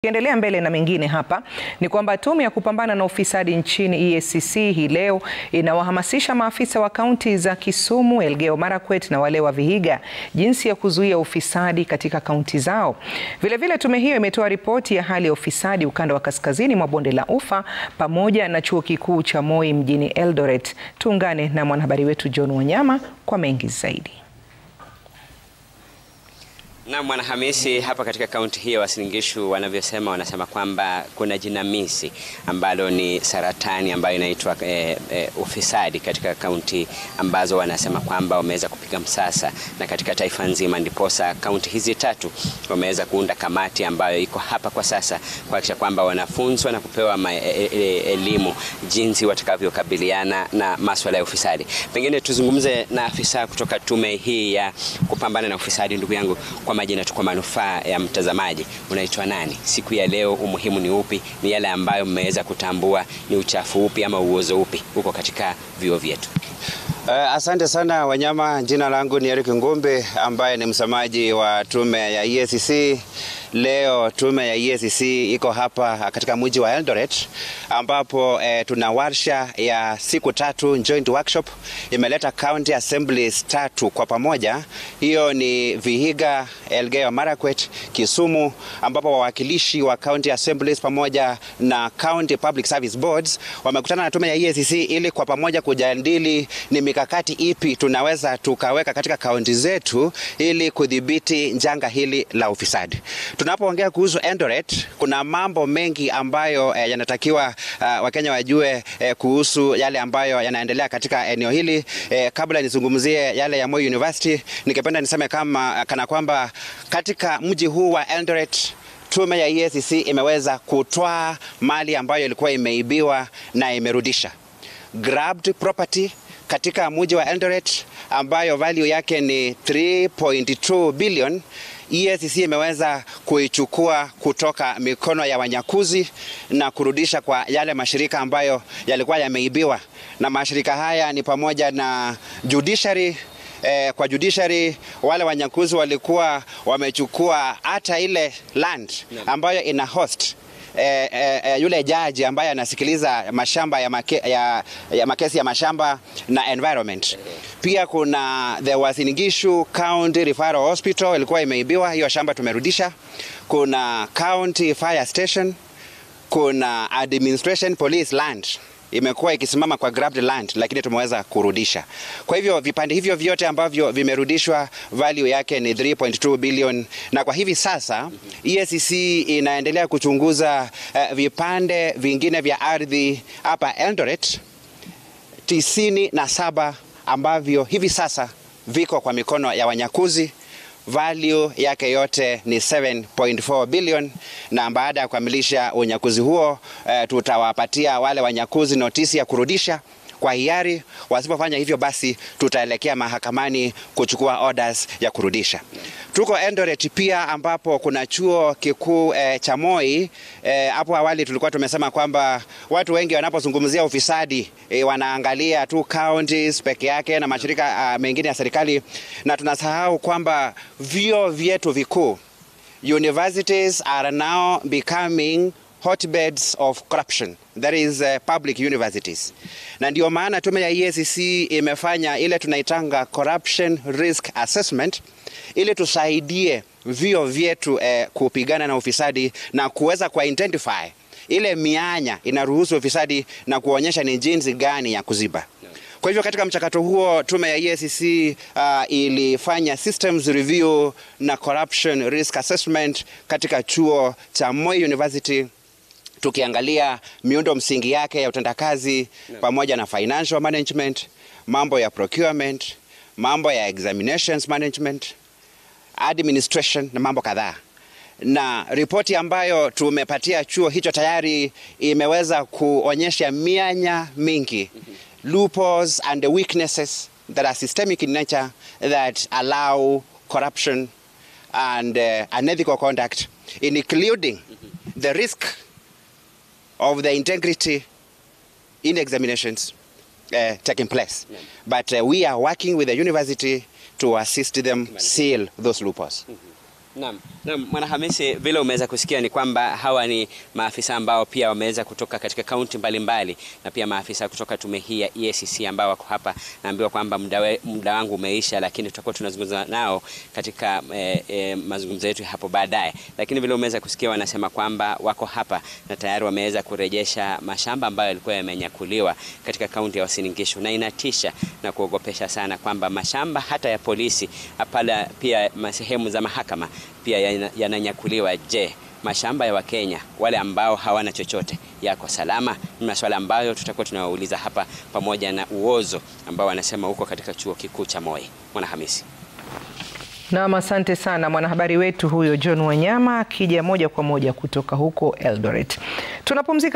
Tukiendelea mbele na mengine hapa ni kwamba tume ya kupambana na ufisadi nchini EACC hii leo inawahamasisha maafisa wa kaunti za Kisumu, Elgeyo Marakwet na wale wa Vihiga jinsi ya kuzuia ufisadi katika kaunti zao. Vilevile, tume hiyo imetoa ripoti ya hali ya ufisadi ukanda wa kaskazini mwa bonde la Ufa pamoja na chuo kikuu cha Moi mjini Eldoret. Tuungane na mwanahabari wetu John Wanyama kwa mengi zaidi. Na Mwanahamisi, hapa katika kaunti hii ya Uasin Gishu wanavyosema, wanasema kwamba kuna jinamizi ambalo ni saratani ambayo inaitwa e, e, ufisadi katika kaunti ambazo wanasema kwamba wameweza kupiga msasa na katika taifa nzima, ndiposa kaunti hizi tatu wameweza kuunda kamati ambayo iko hapa kwa sasa kuhakikisha kwamba wanafunzwa na kupewa ma, e, e, elimu jinsi watakavyokabiliana na maswala ya ufisadi. Pengine tuzungumze na afisa kutoka tume hii ya kupambana na ufisadi, ndugu yangu kwa majina tu, kwa manufaa ya mtazamaji, unaitwa nani? Siku ya leo umuhimu ni upi? Ni yale ambayo mmeweza kutambua ni uchafu upi ama uozo upi uko katika vyuo vyetu? Uh, asante sana Wanyama. Jina langu ni Eric Ngumbi ambaye ni msemaji wa tume ya EACC. Leo tume ya EACC iko hapa katika mji wa Eldoret ambapo eh, tuna warsha ya siku tatu, joint workshop imeleta county assemblies tatu kwa pamoja. Hiyo ni Vihiga, Elgeyo Marakwet, Kisumu, ambapo wawakilishi wa county assemblies pamoja na county public service boards wamekutana na tume ya EACC ili kwa pamoja kujadili ni mikakati ipi tunaweza tukaweka katika kaunti zetu ili kudhibiti janga hili la ufisadi. Tunapoongea kuhusu Eldoret, kuna mambo mengi ambayo eh, yanatakiwa uh, Wakenya wajue eh, kuhusu yale ambayo yanaendelea katika eneo hili. Eh, kabla nizungumzie yale ya Moi University, ningependa niseme kama kana kwamba katika mji huu wa Eldoret tume ya EACC imeweza kutwaa mali ambayo ilikuwa imeibiwa na imerudisha grabbed property katika mji wa Eldoret ambayo value yake ni 3.2 billion. EACC imeweza kuichukua kutoka mikono ya wanyakuzi na kurudisha kwa yale mashirika ambayo yalikuwa yameibiwa, na mashirika haya ni pamoja na judiciary Eh, kwa judiciary wale wanyakuzi walikuwa wamechukua hata ile land ambayo ina host Eh, eh, yule jaji ambaye anasikiliza mashamba ya, make, ya, ya makesi ya mashamba na environment. Pia kuna the Uasin Gishu County Referral Hospital ilikuwa imeibiwa, hiyo shamba tumerudisha. Kuna County Fire Station, kuna Administration Police Land imekuwa ikisimama kwa grabbed land lakini tumeweza kurudisha. Kwa hivyo vipande hivyo vyote ambavyo vimerudishwa value yake ni 3.2 billion, na kwa hivi sasa EACC inaendelea kuchunguza uh, vipande vingine vya ardhi hapa Eldoret tisini na saba ambavyo hivi sasa viko kwa mikono ya wanyakuzi value yake yote ni 7.4 billion, na baada ya kukamilisha unyakuzi huo eh, tutawapatia wale wanyakuzi notisi ya kurudisha kwa hiari. Wasipofanya hivyo, basi tutaelekea mahakamani kuchukua orders ya kurudisha. Tuko Eldoret pia ambapo kuna chuo kikuu eh, cha Moi. Hapo eh, awali tulikuwa tumesema kwamba watu wengi wanapozungumzia ufisadi eh, wanaangalia tu counties peke yake na mashirika uh, mengine ya serikali, na tunasahau kwamba vyuo vyetu vikuu universities are now becoming hotbeds of corruption that is uh, public universities, na ndio maana tume ya EACC imefanya ile tunaitanga corruption risk assessment ili tusaidie vyuo vyetu eh, kupigana na ufisadi na kuweza ku identify ile mianya inaruhusu ufisadi na kuonyesha ni jinsi gani ya kuziba. Kwa hivyo katika mchakato huo tume ya EACC uh, ilifanya systems review na corruption risk assessment katika chuo cha Moi University tukiangalia miundo msingi yake ya utendakazi no. pamoja na financial management, mambo ya procurement, mambo ya examinations management, administration na mambo kadhaa. Na ripoti ambayo tumepatia chuo hicho tayari imeweza kuonyesha mianya mingi mm -hmm. loopholes and the weaknesses that are systemic in nature that allow corruption and uh, unethical conduct including mm -hmm. the risk of the integrity in examinations uh, taking place. Yeah. But uh, we are working with the university to assist them seal those loopholes. Naam, naam, Mwanahamisi, vile umeweza kusikia ni kwamba hawa ni maafisa ambao pia wameweza kutoka katika kaunti mbalimbali na pia maafisa kutoka tume hii ya EACC ambao wako hapa. Naambiwa kwamba muda, muda wangu umeisha, lakini tutakuwa tunazungumza nao katika eh, eh, mazungumzo yetu hapo baadaye. Lakini vile umeweza kusikia wanasema kwamba wako hapa na tayari wameweza kurejesha mashamba ambayo yalikuwa yamenyakuliwa katika kaunti ya Uasin Gishu, na inatisha na kuogopesha sana kwamba mashamba hata ya polisi pale pia sehemu za mahakama pia yananyakuliwa. Je, mashamba ya Wakenya wale ambao hawana chochote yako salama? Ni maswala ambayo tutakuwa tunawauliza hapa, pamoja na uozo ambao wanasema huko katika chuo kikuu cha Moi. Mwanahamisi. Naam, asante sana mwanahabari wetu huyo John Wanyama akija moja kwa moja kutoka huko Eldoret. Tunapumzika.